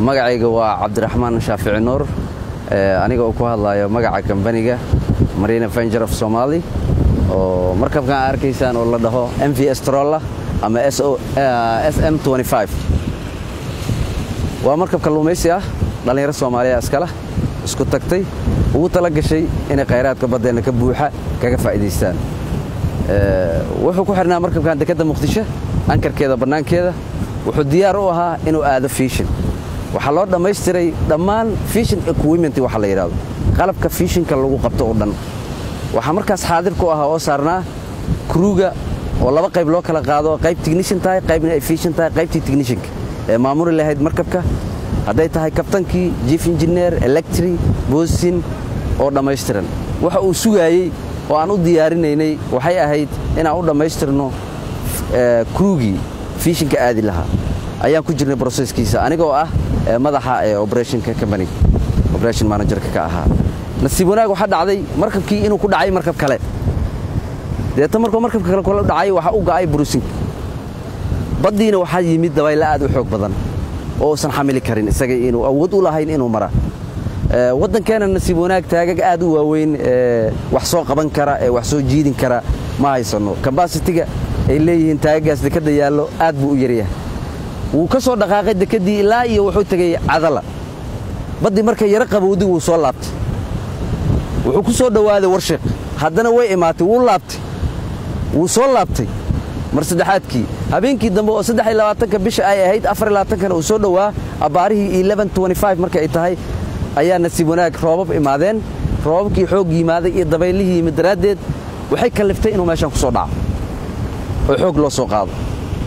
magacayga waa cabdiraxmaan shaafici nuur aniga oo ku hadlayo magaca kambaniga marina venger of somaali oo markabkan a arkaysaan oo la dhaho m v s trolla ama s m waa markab kalluumaysi ah dhallinyaro soomaaliya iskala isku tagtay ugu tala gashay inay khayraadka baddeenna ka buuxa kaga faa'iidaystaan wuxuu ku xidhnaa markabkan dekedda muqdisho ankarkeeda bannaankeeda wuxuu diyaar u ahaa inuu aado fiishin waxaa loo dhammaystiray dhammaan fiishin equipment waxa la yidhahdo qalabka fiishinka lagu qabto oo dhan waxaa markaas xaadir ku ahaa oo saarnaa kruuga oo laba qayb loo kala qaado qayb tignishan tahay qaybna ay fiishin tahay qaybtii tignishanka ee maamuli lahayd markabka hadday tahay kabtankii jief injineer electri boosin oo dhammaystiran waxa uu sugaayey oo aan u diyaarinaynay waxay ahayd inaan u dhammaystirno kruugii fiishinka aadi lahaa ayaan ku jirnay broseskiisa anigoo ah madaxa ee operationka companiga operation managerka ka ahaa nasiib wanaag waxaa dhacday markabkii inuu ku dhacay markab kale deeta markuu markabka kale kula dhacay waxaa u ga'ay brusinka baddiina waxaa yimid dabaylo aad u xoog badan oo uusan xamili karin isaga inuu awood u lahayn inuu mara waddankeena nasiib wanaag taagag aad u waaweyn wax soo qaban kara ee wax soo jiidin kara ma haysanno kambasitiga ay leeyihiin taagagaas dekadda yaallo aad buu u yaryahay wuu ka soo dhaqaaqay dekeddii ilaa iyo wuxuu tegey cadala baddii markay yaro qabowdi wuu soo laabtay wuxuu ku soo dhowaaday warshiq haddana way imaatay wuu laabtay wuu soo laabtay mar saddexaadkii habeenkii dambe oo saddex iyo labaatanka bisha ay ahayd afar iyo labaatankana uu soo dhowaa abbaarihii eleven twenty five marka ay tahay ayaa nasiib wanaag roobab imaadeen roobabkii xoog yimaaday iyo dabaylihii yimid daraaddeed waxay kalliftay inuu meeshan ku soo dhaco oo xoog loo soo qaado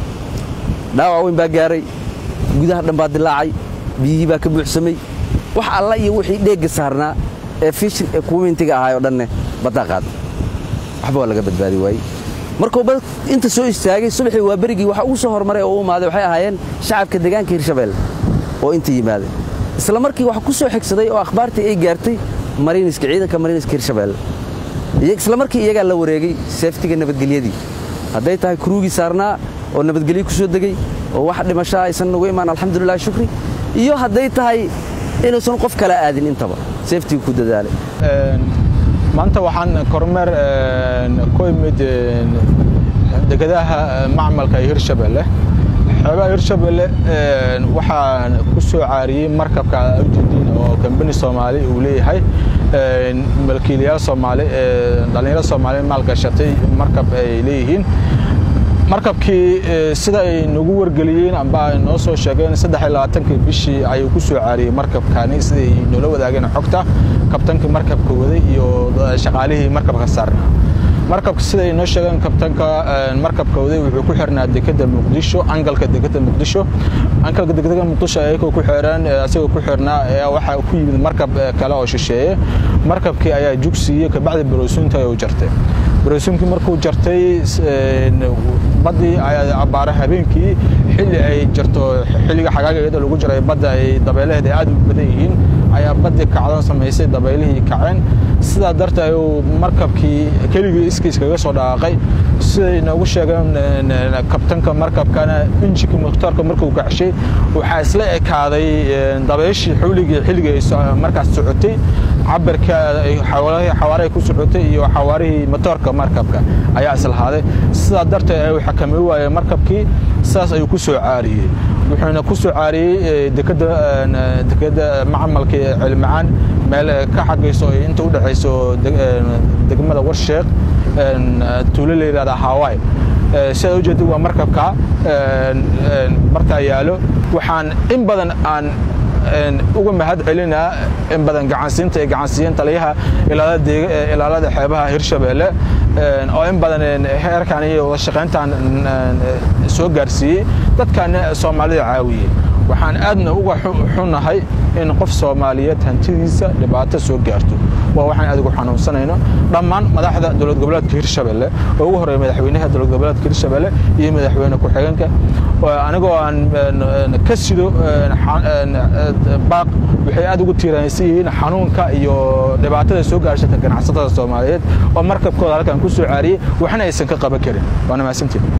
dhaawac weyn baa gaaray gudaha dhan baa dilaacay biyihii baa ka buuxsamay wax alla iyo wixii dheegga saarnaa ee fishin ee kuwintiga ahaay oo dhanne baddaa qaada waxba waa laga badbaadi waayey markuu bad inta soo istaagay subaxii waa berigii waxa ugu soo hormaray oo u imaaday waxay ahaayeen shacabka deegaanka hirshabeelle oo inta yimaaday isla markii waxa ku soo xigsaday oo akhbaartii ay gaartay mariiniska ciidanka mariiniska hirshabeelle isla markii iyagaa la wareegay seeftiga nabadgelyadii hadday tahay kuruugii saarnaa oo nabadgelyo ku soo degey oo wax dhimashaa aysan nagu imaan alxamdulilah shukri iyo hadday tahay inuusan qof kala aadin intaba seeftiga ku dadaalay maanta waxaan kormeer ku imid dekedaha macmalka ee hirshabeelle xoogaha hirshabeelle waxaan ku soo caariyey markabka ujeediin oo kambani soomaali uu leeyahay malkiilayaal soomaali dhallinyaro soomaali maalgashatay markab ay leeyihiin markabkii sida ay nagu wargeliyeen amba ay noo soo sheegeen saddex iyo labaatankii bishii ayuu ku soo caariyey markabkani siday noola wadaageen xogta kabtankii markabka waday iyo shaqaalihii markabka saarnaa markabka sida ay noo sheegeen kabtanka markabka waday wuxuu ku xirnaa dekedda muqdisho angalka dekedda muqdisho angalka dekedda muqdisho ayagoo ku xireen asagoo ku xirnaa ayaa waxaa ku yimid markab kale oo shisheeye markabkii ayaa jug siiyey kabacdi baroosuunta ayuu jartay baroosuunkii markuu jartay baddii abbaare habeenkii xilli ay jarto xilliga xagaaga iyadoo lagu jiray badda ay dabeelaheed ay aad u badan yihiin ayaa baddii kacdan samaysay dabeylihii kaceen sidaa darteed ayuu markabkii keligii iskiis kaga soo dhaqaaqay siday noogu sheegeen kabtanka markabkana injinka mukhtaarka markuu kacshay waxaa isla ekaaday dabayshii xawligii xilligii ay markaas socotay cabirka xawaarahay ku socotay iyo xawaarihii motoorka markabka ayaa islahaaday sidaa darteed ayuu xakamay waayey markabkii sidaas ayuu ku soo caariyey wuxuuna ku soo caariyey dekedda macmalka ee cilmacaan meel ka xagayso inta u dhexayso degmada warsheekh tuulo la yidhahda hawaii sidaa ujeeda waa markabka bartaa yaalo waxaan in badan aan uga mahad celinaa in badan gacansiinta ay gacansiiyeen taliyaha ilaalada xeebaha hirshabeelle oo in badan heerkan iyo wada shaqayntan soo gaarsiiyey dadkaana soomaalida caawiyey waxaan aadna uga xunnahay in qof soomaaliyeed hantidiisa dhibaato soo gaarto waa waxaan aad ugu xanuunsanayno dhammaan madaxda dowlad goboleedka hirshabeelle oo ugu horeeya madaxweynaha dowlad goboleedka hirshabeelle iyo madaxweyne ku-xigeenka anigoo aan ka sido baaq waxay aad ugu tiiraansan yihiin xanuunka iyo dhibaatada soo gaarshata ganacsatada soomaaliyeed oo markabkooda halkan ku soo caariyey waxna aysan ka qaban karin waana mahadsantiin